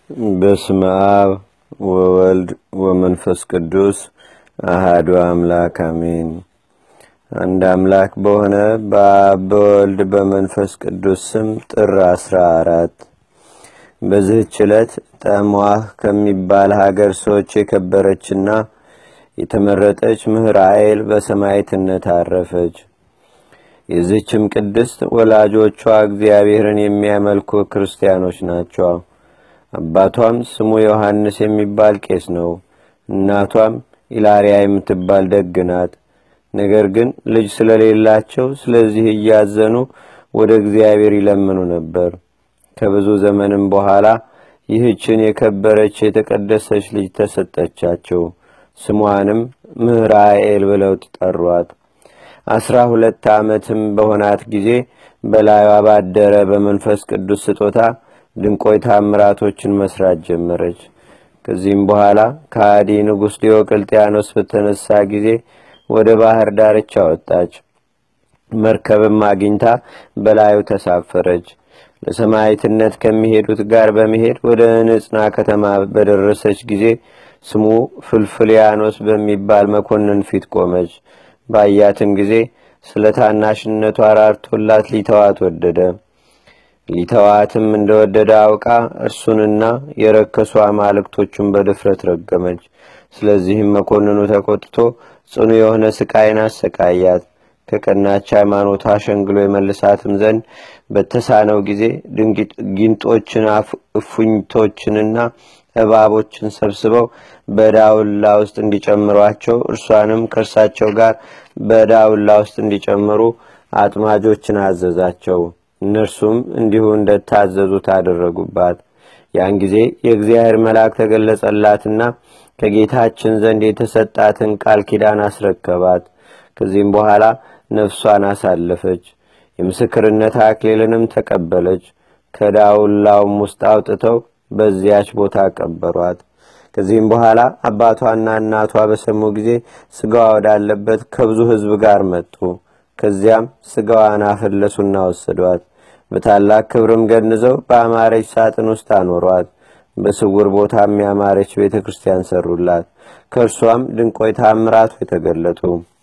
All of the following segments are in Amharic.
በስመ አብ ወወልድ ወመንፈስ ቅዱስ አሃዱ አምላክ አሜን። አንድ አምላክ በሆነ በአብ በወልድ በመንፈስ ቅዱስ ስም ጥር አስራ አራት በዚህች ዕለት ጠሟህ ከሚባል ሀገር ሰዎች የከበረችና የተመረጠች ምህራኤል በሰማዕትነት አረፈች። የዚህችም ቅድስት ወላጆቿ እግዚአብሔርን የሚያመልኩ ክርስቲያኖች ናቸው። አባቷም ስሙ ዮሐንስ የሚባል ቄስ ነው። እናቷም ኢላሪያ የምትባል ደግ ናት። ነገር ግን ልጅ ስለሌላቸው ስለዚህ እያዘኑ ወደ እግዚአብሔር ይለምኑ ነበር። ከብዙ ዘመንም በኋላ ይህችን የከበረች የተቀደሰች ልጅ ተሰጠቻቸው። ስሟንም ምህራኤል ብለው ጠሯት። አስራ ሁለት ዓመትም በሆናት ጊዜ በላዩዋ ባደረ በመንፈስ ቅዱስ ስጦታ ድንቆይ ታምራቶችን መስራት ጀመረች። ከዚህም በኋላ ከሃዲ ንጉሥ ዲዮቅልጥያኖስ በተነሳ ጊዜ ወደ ባህር ዳርቻ ወጣች። መርከብም አግኝታ በላዩ ተሳፈረች። ለሰማዕትነት ከሚሄዱት ጋር በመሄድ ወደ ንጽና ከተማ በደረሰች ጊዜ ስሙ ፍልፍልያኖስ በሚባል መኮንን ፊት ቆመች። ባያትም ጊዜ ስለ ታናሽነቷ ራርቶላት ሊተዋት ወደደ። ሊተዋትም እንደወደደ አውቃ እርሱንና የረከሱ አማልክቶቹን በድፍረት ረገመች። ስለዚህም መኮንኑ ተቆጥቶ ጽኑ የሆነ ስቃይን አሰቃያት። ከቀናች ሃይማኖት አሸንግሎ የመልሳትም ዘንድ በተሳነው ጊዜ ጊንጦችን፣ እፉኝቶችንና እባቦችን ሰብስበው በዳውላ ውስጥ እንዲጨምሯቸው እርሷንም ከእርሳቸው ጋር በዳውላ ውስጥ እንዲጨምሩ አጥማጆችን አዘዛቸው። እነርሱም እንዲሁ እንደታዘዙት አደረጉባት። ያን ጊዜ የእግዚአብሔር መልአክ ተገለጸላትና ከጌታችን ዘንድ የተሰጣትን ቃል ኪዳን አስረከባት። ከዚህም በኋላ ነፍሷን አሳለፈች። የምስክርነት አክሊልንም ተቀበለች። ከዳውላውም ውስጥ አውጥተው በዚያች ቦታ ቀበሯት። ከዚህም በኋላ አባቷና እናቷ በሰሙ ጊዜ ስጋዋ ወዳለበት ከብዙ ሕዝብ ጋር መጡ። ከዚያም ስጋዋን አፈለሱና ወሰዷት። በታላቅ ክብርም ገንዘው በአማረች ሳጥን ውስጥ አኖሯት። በስውር ቦታ የሚያማረች ቤተ ክርስቲያን ሰሩላት። ከእርሷም ድንቆይ ታምራቱ የተገለጡ።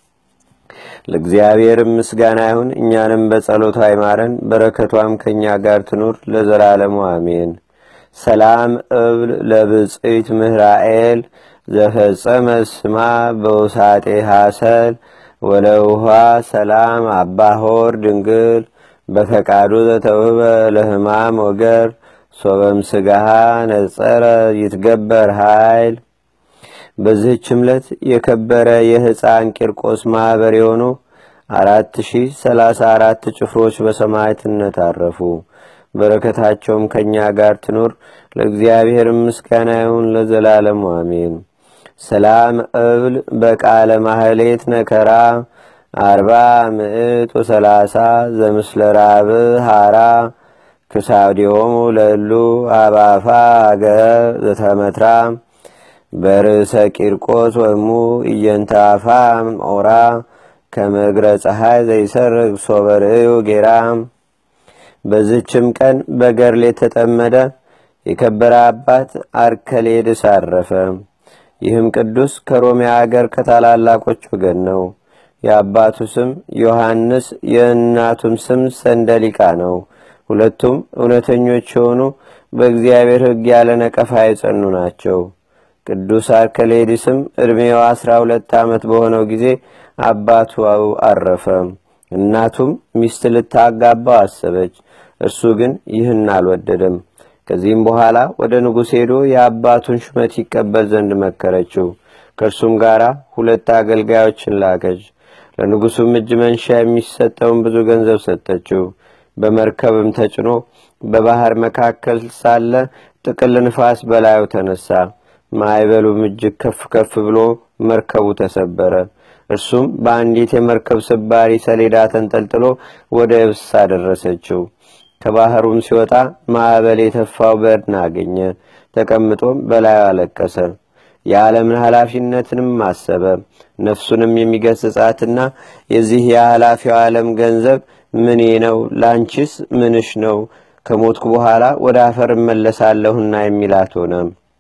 ለእግዚአብሔርም ምስጋና ይሁን። እኛንም በጸሎቷ አይማረን፣ በረከቷም ከእኛ ጋር ትኑር ለዘላለሙ አሜን። ሰላም እብል ለብፅዕት ምህራኤል ዘፈጸመ ስማ በውሳጤ ሐሰል ወለውሃ ሰላም አባሆር ድንግል በፈቃዱ ዘተውህበ ለህማም ወገር ሶበም ስጋሃ ነጸረ ይትገበር ኃይል። በዚህች ዕለት የከበረ የሕፃን ቂርቆስ ማኅበር የሆኑ አራት ሺህ ሰላሳ አራት ጭፍሮች በሰማዕትነት አረፉ። በረከታቸውም ከእኛ ጋር ትኑር። ለእግዚአብሔር ምስጋና ይሁን ለዘላለሙ አሜን። ሰላም እብል በቃለ ማህሌት ነከራ አርባ ምዕት ወሰላሳ ዘምስለ ራብ ሃራ ክሳውዲሆሙ ለሉ አባፋ አገር ዘተመትራ በርእሰ ቂርቆስ ወሙ እየንታፋ ኦራ ከመግረ ፀሐይ ዘይሰርግ ሶበርእዩ ጌራ። በዝችም ቀን በገርል የተጠመደ የከበረ አባት አርከሌድስ አረፈ። ይህም ቅዱስ ከሮሚያ አገር ከታላላቆች ወገን ነው። የአባቱ ስም ዮሐንስ የእናቱም ስም ሰንደሊቃ ነው። ሁለቱም እውነተኞች የሆኑ በእግዚአብሔር ሕግ ያለ ነቀፋ የጸኑ ናቸው። ቅዱስ አርከሌዲስም ዕድሜው አስራ ሁለት ዓመት በሆነው ጊዜ አባቱ አረፈ። እናቱም ሚስት ልታጋባው አሰበች። እርሱ ግን ይህን አልወደደም። ከዚህም በኋላ ወደ ንጉሥ ሄዶ የአባቱን ሹመት ይቀበል ዘንድ መከረችው። ከእርሱም ጋር ሁለት አገልጋዮችን ላከች። ለንጉሡም እጅ መንሻ የሚሰጠውን ብዙ ገንዘብ ሰጠችው። በመርከብም ተጭኖ በባህር መካከል ሳለ ጥቅል ንፋስ በላዩ ተነሳ። ማዕበሉም እጅግ ከፍ ከፍ ብሎ መርከቡ ተሰበረ። እርሱም በአንዲት የመርከብ ስባሪ ሰሌዳ ተንጠልጥሎ ወደ የብስ አደረሰችው። ከባህሩም ሲወጣ ማዕበል የተፋው በድን አገኘ። ተቀምጦም በላዩ አለቀሰ። የዓለምን ኃላፊነትንም አሰበ። ነፍሱንም የሚገስጻትና የዚህ የኃላፊው ዓለም ገንዘብ ምኔ ነው? ላንቺስ ምንሽ ነው? ከሞትኩ በኋላ ወደ አፈር እመለሳለሁና የሚላት ሆነ።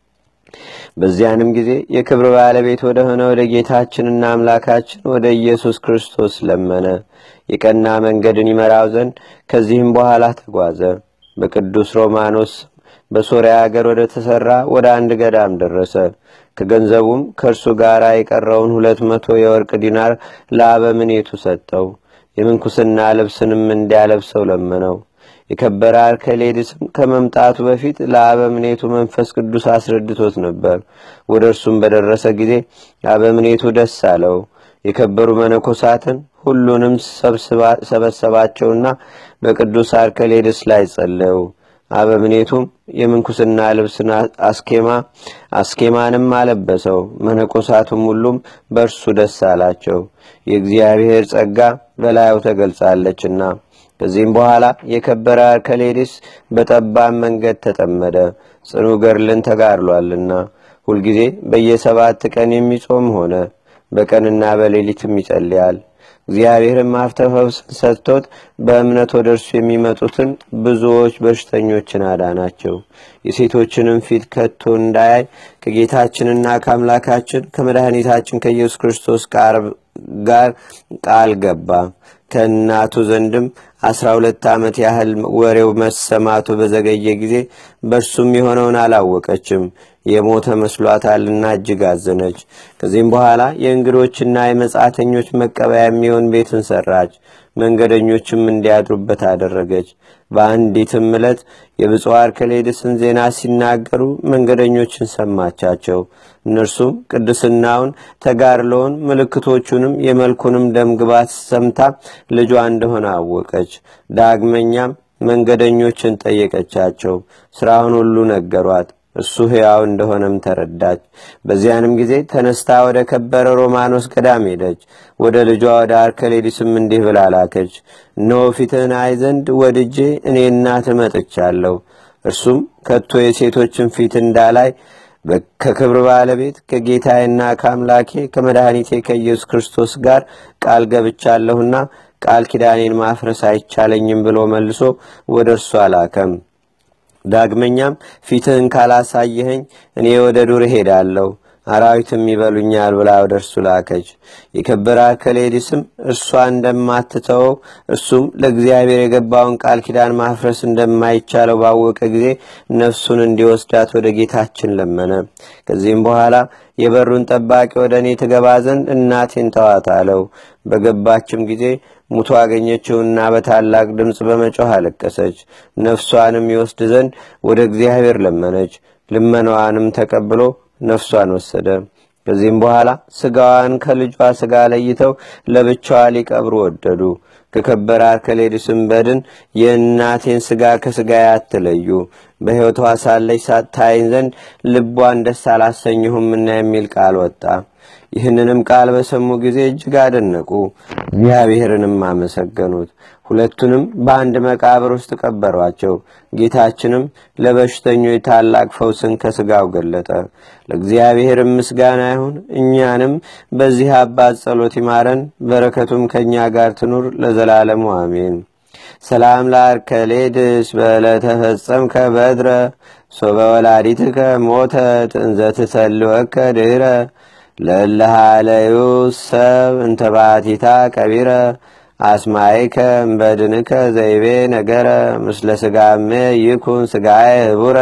በዚያንም ጊዜ የክብር ባለቤት ወደ ሆነ ወደ ጌታችንና አምላካችን ወደ ኢየሱስ ክርስቶስ ለመነ፣ የቀና መንገድን ይመራው ዘንድ። ከዚህም በኋላ ተጓዘ። በቅዱስ ሮማኖስ በሶርያ አገር ወደ ተሠራ ወደ አንድ ገዳም ደረሰ። ከገንዘቡም ከእርሱ ጋር የቀረውን ሁለት መቶ የወርቅ ዲናር ለአበምኔቱ ሰጠው። የምንኩስና ልብስንም እንዲያለብሰው ለመነው። የከበረ አርከሌድስም ከመምጣቱ በፊት ለአበምኔቱ መንፈስ ቅዱስ አስረድቶት ነበር። ወደ እርሱም በደረሰ ጊዜ አበምኔቱ ደስ አለው። የከበሩ መነኮሳትን ሁሉንም ሰበሰባቸውና በቅዱስ አርከሌድስ ላይ ጸለዩ። አበምኔቱም የምንኩስና ልብስን አስኬማ አስኬማንም አለበሰው። መነኮሳቱም ሁሉም በእርሱ ደስ አላቸው፣ የእግዚአብሔር ጸጋ በላዩ ተገልጻለችና። ከዚህም በኋላ የከበረ አርከሌዲስ በጠባብ መንገድ ተጠመደ፣ ጽኑ ገድልን ተጋድሏልና። ሁልጊዜ በየሰባት ቀን የሚጾም ሆነ፣ በቀንና በሌሊትም ይጸልያል። እግዚአብሔርም ሀብተ ፈውስን ሰጥቶት በእምነት ወደ እርሱ የሚመጡትን ብዙዎች በሽተኞችን አዳናቸው። የሴቶችንም ፊት ከቶ እንዳያይ ከጌታችንና ከአምላካችን ከመድኃኒታችን ከኢየሱስ ክርስቶስ ጋር ቃል ገባ። ከእናቱ ዘንድም አስራ ሁለት ዓመት ያህል ወሬው መሰማቱ በዘገየ ጊዜ በእርሱም የሆነውን አላወቀችም። የሞተ መስሏታልና እጅግ አዘነች። ከዚህም በኋላ የእንግዶችና የመጻተኞች መቀበያ የሚሆን ቤትን ሰራች። መንገደኞችም እንዲያድሩበት አደረገች። በአንዲትም ዕለት የብፁዕ አርከሌድስን ዜና ሲናገሩ መንገደኞችን ሰማቻቸው። እነርሱም ቅድስናውን፣ ተጋድሎውን፣ ምልክቶቹንም የመልኩንም ደምግባት ሰምታ ልጇ እንደሆነ አወቀች። ዳግመኛም መንገደኞችን ጠየቀቻቸው። ሥራውን ሁሉ ነገሯት። እሱ ሕያው እንደሆነም ተረዳች። በዚያንም ጊዜ ተነስታ ወደ ከበረ ሮማኖስ ገዳም ሄደች። ወደ ልጇ ወደ አርከሌዲስም እንዲህ ብላ ላከች። እነሆ ፊትህን አይ ዘንድ ወድጄ እኔ እናትህ መጥቻለሁ። እርሱም ከቶ የሴቶችን ፊት እንዳላይ ከክብር ባለቤት ከጌታዬና ከአምላኬ ከመድኃኒቴ ከኢየሱስ ክርስቶስ ጋር ቃል ገብቻለሁና ቃል ኪዳኔን ማፍረስ አይቻለኝም ብሎ መልሶ ወደ እርሱ አላከም። ዳግመኛም ፊትህን ካላሳየኸኝ እኔ ወደ ዱር እሄዳለሁ አራዊትም ይበሉኛል ብላ ወደ እርሱ ላከች። የከበረ አርከሌዲስም እርሷ እንደማትተወው እርሱም ለእግዚአብሔር የገባውን ቃል ኪዳን ማፍረስ እንደማይቻለው ባወቀ ጊዜ ነፍሱን እንዲወስዳት ወደ ጌታችን ለመነ። ከዚህም በኋላ የበሩን ጠባቂ ወደ እኔ ትገባ ዘንድ እናቴን ተዋት አለው። በገባችም ጊዜ ሙቶ አገኘችውና በታላቅ ድምፅ በመጮህ አለቀሰች። ነፍሷንም ይወስድ ዘንድ ወደ እግዚአብሔር ለመነች። ልመናዋንም ተቀብሎ ነፍሷን ወሰደ። ከዚህም በኋላ ስጋዋን ከልጇ ስጋ ለይተው ለብቻዋ ሊቀብሩ ወደዱ። ከከበረ አርከሌድስም በድን የእናቴን ስጋ ከስጋ አትለዩ፣ በሕይወቷ ሳለች ሳታይን ዘንድ ልቧን ደስ አላሰኘሁምና የሚል ቃል ወጣ። ይህንንም ቃል በሰሙ ጊዜ እጅግ አደነቁ፣ እግዚአብሔርንም አመሰገኑት። ሁለቱንም በአንድ መቃብር ውስጥ ቀበሯቸው። ጌታችንም ለበሽተኞች ታላቅ ፈውስን ከስጋው ገለጠ። ለእግዚአብሔርም ምስጋና ይሁን። እኛንም በዚህ አባት ጸሎት ይማረን፣ በረከቱም ከእኛ ጋር ትኑር ለዘላለሙ አሜን። ሰላም ለአርከሌድስ በዕለተ ፈጸምከ በድረ ሶበ ወላዲትከ ሞተት እንዘ ትሰልወከ ድህረ ለለሃለዩ ሰብ እንተባቲታ ቀቢረ አስማይከ እምበድንከ ዘይቤ ነገረ ምስለ ስጋሜ ይኩን ስጋዬ ህቡረ።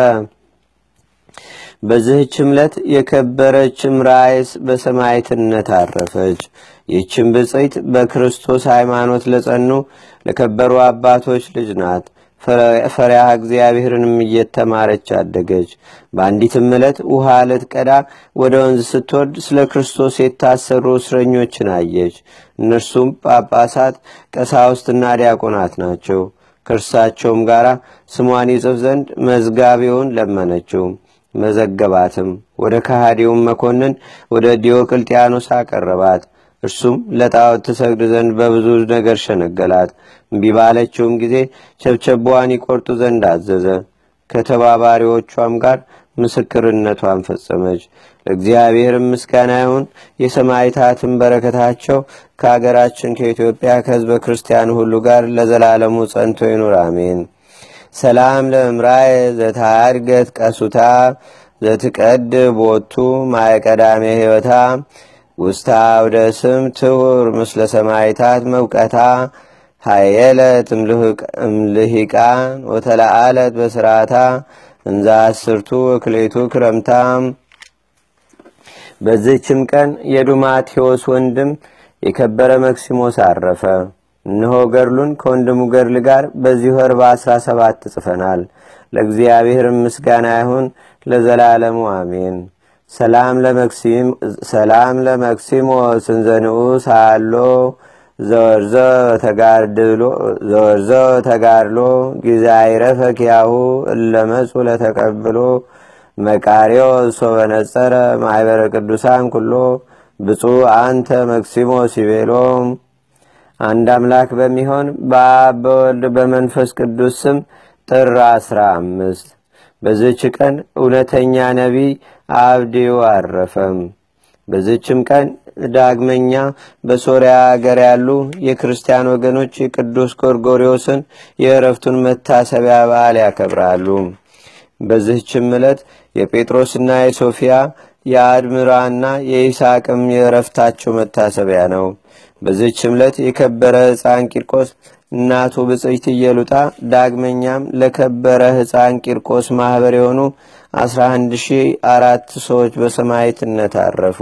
በዚህች ዕለት የከበረችም ራይስ በሰማዕትነት አረፈች። ይህችም ብፅዕት በክርስቶስ ሃይማኖት ለጸኑ ለከበሩ አባቶች ልጅ ናት። ፈሪሃ እግዚአብሔርንም እየተማረች አደገች። በአንዲትም ዕለት ውሃ ልትቀዳ ወደ ወንዝ ስትወርድ ስለ ክርስቶስ የታሰሩ እስረኞችን አየች። እነርሱም ጳጳሳት፣ ቀሳውስትና ዲያቆናት ናቸው። ከእርሳቸውም ጋር ስሟን ይጽፍ ዘንድ መዝጋቢውን ለመነችው። መዘገባትም። ወደ ከሃዲውም መኮንን ወደ ዲዮቅልጥያኖስ አቀረባት። እርሱም ለጣዖት ትሰግድ ዘንድ በብዙ ነገር ሸነገላት። እምቢ ባለችውም ጊዜ ቸብቸቧን ይቆርጡ ዘንድ አዘዘ። ከተባባሪዎቿም ጋር ምስክርነቷን ፈጸመች። ለእግዚአብሔርም ምስጋና ይሁን። የሰማዕታትን በረከታቸው ከአገራችን ከኢትዮጵያ ከሕዝበ ክርስቲያን ሁሉ ጋር ለዘላለሙ ጸንቶ ይኑር፣ አሜን። ሰላም ለእምራይ ዘታድገት ቀሱታ ዘትቀድ ቦቱ ማይቀዳሜ ሕይወታ ውስታ ወደ ስም ትሁር ምስለ ሰማይታት መውቀታ ሃየለት እምልሂቃን ወተለአለት በስርዓታ እንዛ አስርቱ ወክሌቱ ክረምታ በዚህችም ቀን የዱማቴዎስ ወንድም የከበረ መክሲሞስ አረፈ። እነሆ ገድሉን ከወንድሙ ገድል ጋር በዚህ ወር በአስራ ሰባት ጽፈናል። ለእግዚአብሔር ምስጋና ይሁን ለዘላለሙ አሜን። ሰላም ለመክሲሞስ እንዘንኡ ሳሎ ዘወርዘ ተጋድሎ ጊዜ አይረፈ ኪያሁ እለመጹ ለተቀብሎ መቃሪዮ ሶበነጸረ ማይበረ ቅዱሳን ኩሎ ብፁዕ አንተ መክሲሞስ ይቤሎ አንድ አምላክ በሚሆን በአብ በወልድ በመንፈስ ቅዱስ ስም ጥር አስራ አምስት በዝች ቀን እውነተኛ ነቢይ አብዲዩ አረፈም። በዝችም ቀን ዳግመኛ በሶርያ አገር ያሉ የክርስቲያን ወገኖች የቅዱስ ጎርጎሪዎስን የእረፍቱን መታሰቢያ በዓል ያከብራሉ። በዚህችም ዕለት የጴጥሮስና የሶፊያ የአድምራና የይስሐቅም የእረፍታቸው መታሰቢያ ነው። በዚህችም ዕለት የከበረ ሕፃን ቂርቆስ እናቱ ብጽይት እየሉጣ ዳግመኛም ለከበረ ሕፃን ቂርቆስ ማኅበር የሆኑ 11004 ሰዎች በሰማዕትነት አረፉ።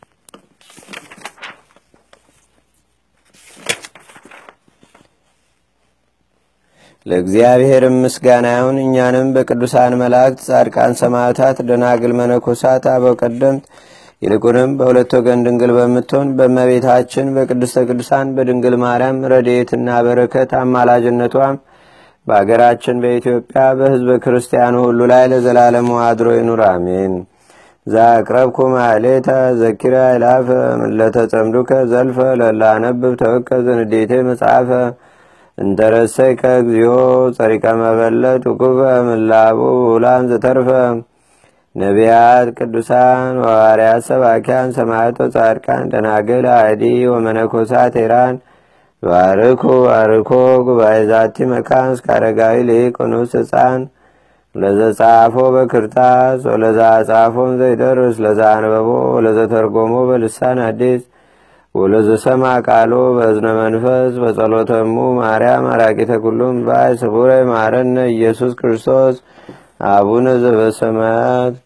ለእግዚአብሔር ምስጋና ይሁን። እኛንም በቅዱሳን መላእክት፣ ጻድቃን፣ ሰማዕታት፣ ደናግል፣ መነኮሳት፣ አበው ቀደምት ይልቁንም በሁለት ወገን ድንግል በምትሆን በእመቤታችን በቅድስተ ቅዱሳን በድንግል ማርያም ረድኤትና በረከት አማላጅነቷም በአገራችን በኢትዮጵያ በሕዝበ ክርስቲያኑ ሁሉ ላይ ለዘላለሙ አድሮ ይኑር፣ አሜን። ዛቅረብኩ ማሌታ ዘኪራ ይላፈ ለተጸምዱከ ዘልፈ ለላነብብ ተወከ ዘንዴቴ መጽሐፈ እንተረሰይከ እግዚኦ ጸሪቀ መበለት ውኩፈ ምላቡ ውላን ዘተርፈ ነቢያት፣ ቅዱሳን፣ ሐዋርያት፣ ሰባኪያን፣ ሰማዕቶ፣ ጻድቃን፣ ደናግል፣ አዲ ወመነኮሳት ሄራን ባርኩ ባርኮ ጉባኤ ዛቲ መካን እስከ አረጋዊ ልቅ ንዑስ ሕፃን ለዘጻፎ በክርታስ ወለዛ ጻፎም ዘይደርስ ለዛ አንበቦ ወለዘተርጎሞ በልሳን አዲስ ወለዘሰማ ቃሎ በእዝነ መንፈስ በጸሎተሙ ማርያም አራቂተ ኩሉም ባይ ስቡረ ማረነ ኢየሱስ ክርስቶስ አቡነ ዘበሰማያት